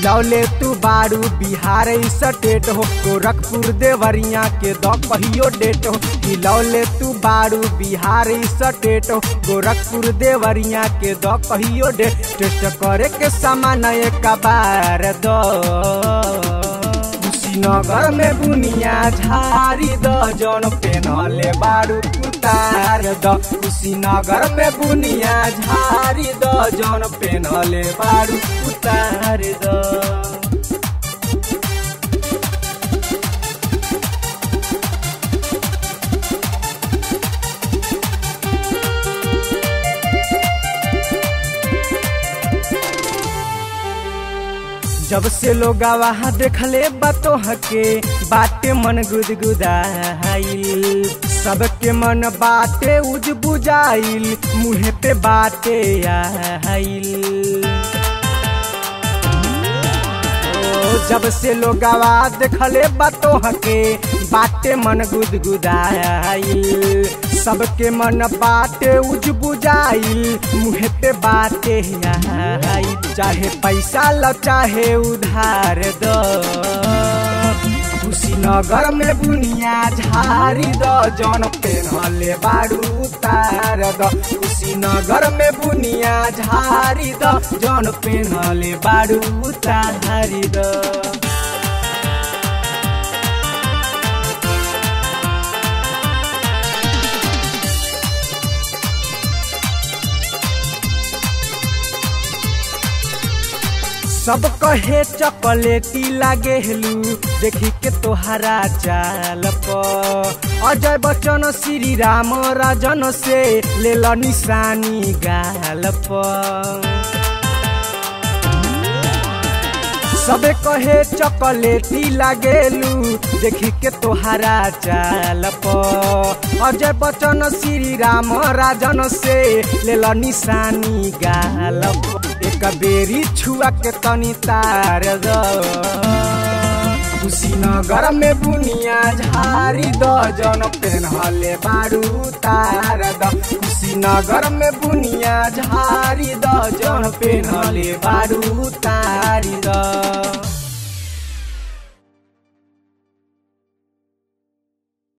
हिलौले तू बारू बिहार स्टेट हो गोरखपुर देवरिया के द कहियो डेट हो हिलौले तू बारू बिहार स्टेट हो गोरखपुर देवरिया के द कहियो डेट टेस्ट करे के सामान एक बार दो कुशीनगर में बुनिया झारी द जौन पेनले बारू उतार द कुशीनगर में बुनिया झारी द जौन पेनले बारू उतार द जब से लोग वहाँ देखले बातो हके बाटे मन गुदगुदाइल सबके मन बाटे उज बुझाइल मुँह पे बाटे आइल जब से लोग देखले बातो हके बाटे मन गुदगुदाइल सबके मन बाटे उज बुझाइल मुँह पे बाटे आइल चाहे पैसा ल चाहे उधार दो कुशीनगर में बुनिया झारी द जौन पेनहले बारू उतार द कुशीनगर में बुनिया झारी द जौन पेनहले बारू उतारी द सब कहे चॉकलेटी लागे हेलू देखी के तोहरा चाल प अजय बच्चन श्री राम राजन से ले ल निशानी गाल प सबे कहे चॉकलेटी लागेलू देखी के तोहरा चाल प अजय बच्चन श्री राम राजन से ले ल निशानी गाल प एक बेरी छुआ के तनी तार द कुशीनगर में बुनिया झारी द जन पेनहले बारू तार द कुशीनगर में बुनिया झारी द जन पेनहले बारू तारी द